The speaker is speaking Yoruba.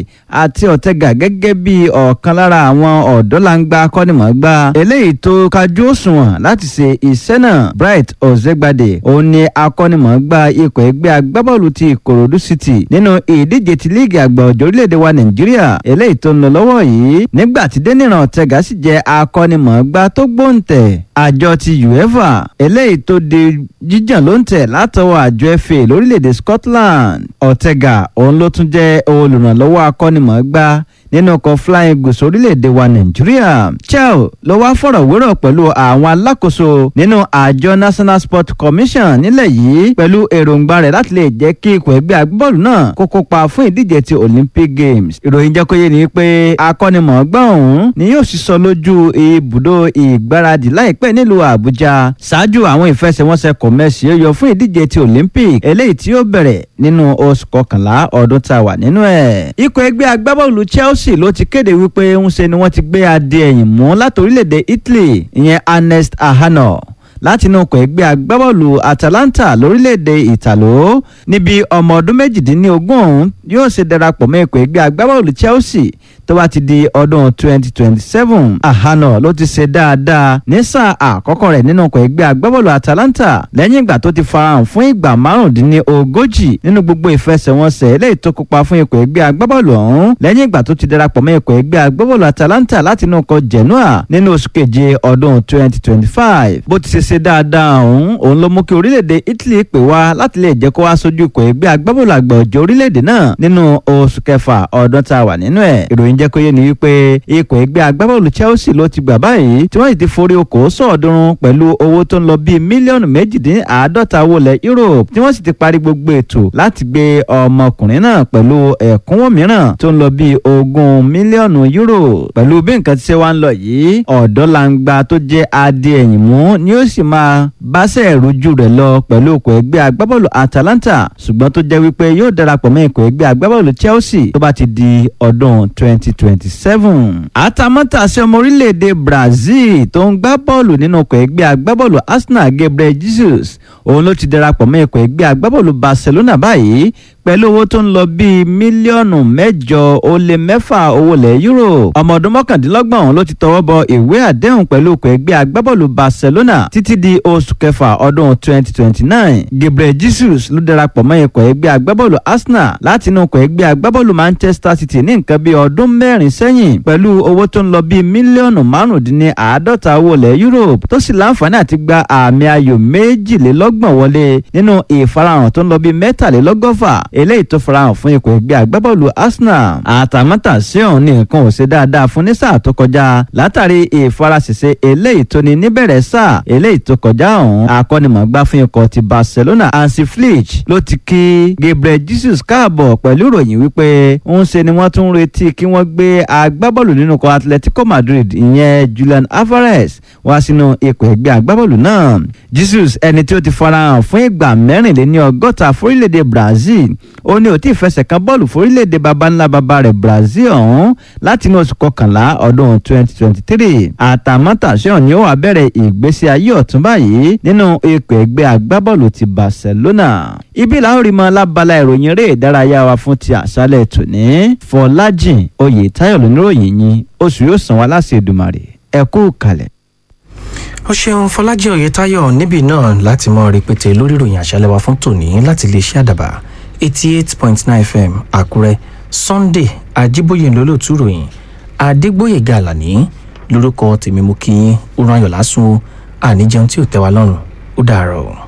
àti ọ̀tẹ̀gà gẹ́gẹ́ bí ọ̀kan lára àwọn ọ̀dọ́langba akọ́nimọ̀ọ́gbá eléyìí tó kájú òṣùwọ̀n láti ṣe iṣẹ́ náà bright ọ̀zẹ́gbàdé òun ni akọ́nimọ̀ọ́gbá ikọ̀ ẹgbẹ́ agbábọ́ọ̀lù ti ìkòròdú city nínú ìdíje ti líìgì àgbà ọ̀jọ̀ orílẹ̀-èdè wa nàìjíríà eléyìí tó ń lọ lọ́wọ́ yìí nígbà tí dénìràn ọ̀tẹ̀gà sì jẹ́ akọ́nimọ̀ọ́gbá tó gbóǹtẹ̀ àjọ ti uefa eléyìí tó di jíjàn ló ń tẹ̀ látọwọ́ àjọ fa lórílẹ̀‐èdè scotland ọ̀tẹ̀gà òun ló tún jẹ́ olùrànlọ́wọ́ akọ́nimọ̀ọ́gbá nínú ọkọ̀ flying eagles orílẹ̀‐èdè wa nàìjíríà chel ló wá fọ̀rọ̀wérọ̀ pẹ̀lú àwọn alákòóso nínú àjọ national sport commission nílẹ̀ yìí pẹ̀lú èròǹgbà rẹ̀ láti lè jẹ́ kí ikọ̀ ẹgbẹ́ agbábọ́ọ̀lù náà kó kópa fún ìdíje ti olympic games ìròyìn jẹ́ kó yé ni pé akọ́nimọ̀ọ́gbá ọ̀hún ni yóò sísọ lójú ibùdó ìgbáradì láìpẹ́ nílùú àbújá ṣáájú àwọn ìfẹsẹ̀wọnsẹ̀ kọ̀mẹ́sì yóò yọ fún ìdíje ti olympic eléyìí tí yóò bẹ̀rẹ̀ nínú oṣù kọkànlá ọdún tá a wà nínú ẹ̀. ikọ̀ ẹgbẹ́ agbábọ́ọ̀lù chelsea ló ti kéde wípé ń ṣe ni wọ́n ti gbé adé ẹ̀yìn mú láti orílẹ̀-èdè italy ìyẹn ernest ahano láti inú ọkọ̀ ẹgbẹ́ agbábọ́ọ̀lù atalanta lórílẹ̀‐èdè ìtàló níbi ọmọ ọdún méjìdínlógún ọ̀hún yóò ṣe darapọ̀ mọ́ ikọ̀ ẹgbẹ́ agbábọ́ọ̀lù chelsea tó bá ti di ọdún 2027 àhánà ló ti ṣe dáadáa ní sáà àkọ́kọ́ rẹ̀ nínú ọkọ̀ ẹgbẹ́ agbábọ́ọ̀lù atalanta lẹ́yìn ìgbà tó ti farahàn fún ìgbà márùndínlógójì nínú gbogbo ìfẹsẹ̀wọnsẹ̀ eléyìí tó kópa fún ikọ̀ ẹgbẹ́ agbábọ́ọ̀lù ọ̀hún lẹ́yìn ìgbà tó ti darapọ̀ mọ́ ikọ̀ ẹgbẹ́ agbábọ́ọ̀lù atalanta láti inú ọkọ̀ genoa nínú oṣù keje ọdún 2025 bó ti ṣe ṣe dáadáa ọ̀hún òun ló mú kí orílẹ̀-èdè italy pè wá láti lè jẹ́ kó wá sójú ikọ̀ ẹgbẹ́ agbábọ́ọ̀lù àgbà ọ̀jọ̀ orílẹ̀-èdè náà nínú oṣù kẹfà ọdún tá a wà nínú ẹ̀ ìròyìn jẹ́ kó yé ni wípé ikọ̀ ẹgbẹ́ agbábọ́ọ̀lù chelsea ló ti gbà báyìí tí wọ́n sì ti forí okòó sọ̀ọ́dúnrún pẹ̀lú owó tó ń lọ bíi mílíọ̀nù méjìdínláàádọ́ta wọlé europe tí wọ́n sì ti parí gbogbo ètò láti gbé ọmọkùnrin náà pẹ̀lú ẹ̀kúnwó mìíràn tó ń lọ bíi ogún mílíọ̀nù euro pẹ̀lú bí nǹkan ti ṣe wá ń lọ yìí ọ̀dọ́langba tó jẹ́ adé ẹ̀yìn mú ni ó sì máa báṣẹ́ ìrújú rẹ̀ lọ pẹ̀lú ikọ̀ ẹgbẹ́ agbábọ́ọ̀lù atalanta ṣùgbọ́n tó jẹ́ wípé yóò darapọ̀ mọ́ ikọ̀ ẹgbẹ́ agbábọ́ọ̀lù chelsea tó bá ti di ọdún 2027. àtàmọ́tàṣe ọmọ orílẹ̀-èdè brazil tó ń gbá bọ́ọ̀lù nínú ikọ̀ ẹgbẹ́ agbábọ́ọ̀lù arsenal gabriel jesus òun ló ti darapọ̀ mọ́ ikọ̀ ẹgbẹ́ agbábọ́ọ̀lù barcelona báyìí pẹ̀lú owó tó ń lọ bíi mílíọ̀nù mẹ́jọ ó lé mẹ́fà owó lẹ̀ euro ọmọ ọdún mọ́kàndínlọ́gbọ̀n ọ̀hún ló ti tọwọ́ bọ ìwé àdéhùn pẹ̀lú ikọ̀ ẹgbẹ́ agbábọ́ọ̀lù barcelona títí di oṣù kẹfà ọdún 2029 gabriel jesus ló darapọ̀ mọ́ ikọ̀ ẹgbẹ́ agbábọ́ọ̀lù arsenal láti inú ikọ̀ ẹgbẹ́ agbábọ́ọ̀lù manchester city ní nǹkan bíi ọdún mẹ́rin sẹ́yìn pẹ̀lú owó tó ń lọ bíi mílíọ̀nù márùndínláàádọ́ta owó lẹ̀ europe tó sì láǹfààní àti gba àmì ayò méjìlélọ́gbọ̀n wọlé nínú ìfarahàn tó ń lọ bíi mẹ́tàlélọ́gọ́fà eléyìí tó farahàn fún ikọ̀ ẹgbẹ́ agbábọ́ọ̀lù arsenal àtàmọ́tàsí ọ̀hún ní nǹkan ò ṣe dáadáa fún ní sáà tó kọjá látàrí ìfarasẹ̀sẹ̀ eléyìí tó ní níbẹ̀rẹ̀ sáà eléyìí tó kọjá ọ̀hún akọ́nimọ̀gbá fún ikọ̀ ti barcelona hansi flick ló ti kí gabriel jesus káàbọ̀ pẹ̀lú ìròyìn wípé ń ṣe ni wọ́n tún ń retí kí wọ́n gbé agbábọ́ọ̀lù nínú ikọ̀ atletico madrid ìyẹn julian alvarez wá sínú ikọ̀ ẹgbẹ́ agbábọ́ọ̀lù náà jesus ẹni tí ó ti farahàn fún ìgbà mẹ́rìnléní ọgọ́ta fórílẹ̀-èdè brazil ó ní ó ti fẹsẹ̀ kan bọ́ọ̀lù fórílẹ̀-èdè baba ńlá baba rẹ̀ brazil ọ̀hún láti inú oṣù kọkànlá ọdún 2023 àtàmọ́tàṣe ọ̀hún ni ó wà bẹ̀rẹ̀ ìgbésí ayé ọ̀tún báyìí nínú ikọ̀ ẹgbẹ́ agbábọ́ọ̀lù ti barcelona ibi làwọn rí mọ lábala ìròyìn eré ìdárayá wa fún ti àṣálẹ̀ tòní fọlájìn oyè táyọ̀ lóníròyìn yín oṣù yóò san wá láti èdùmàrè ẹ kú kalẹ̀ ó ṣeun fọlájì oyetayo níbí náà láti mọ rẹpẹtẹ lórí ìròyìn àṣálẹ wa fún tòní láti lè ṣe àdàbà eighty eight point nine fm àkúrẹ sunday ajíbóyè lólótú ròyìn adégbòyèga àlàní lórúkọ tèmi mú kí yín ó rán ayọ̀ lásùn àníjẹun tí ò tẹ́ wa lọ́rùn ó dàárọ̀.